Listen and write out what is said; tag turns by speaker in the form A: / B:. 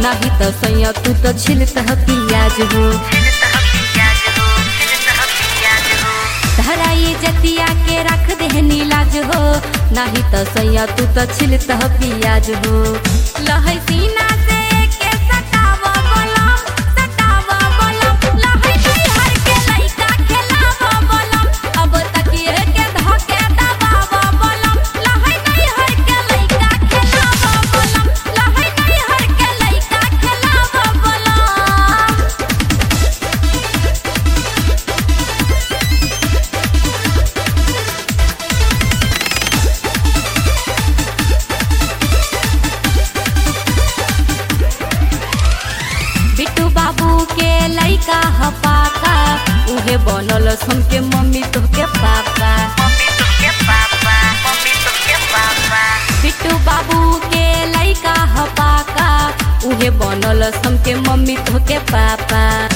A: नाही त सैया तू त छिलत ह पियाज हो धराई जतिया के रख देहनी लाज हो नाही त सैया तू त छिलत ह पियाज हो लहै सीना से के सटावा बलम सटावा बलम लहै हर के लइका खेलावा बलम अब तकिए के धके दबावा बलम लहै हर के लइका खेलावा बलम लहै हर के लइका खेलावा बलम बिट्टू बाबू के लइका ह पाका उहे बनल सुन के मम्मी तोहके पापा बिट्टू बाबू के लइका ह पाका उहे बनल सुन के मम्मी तोहके पापा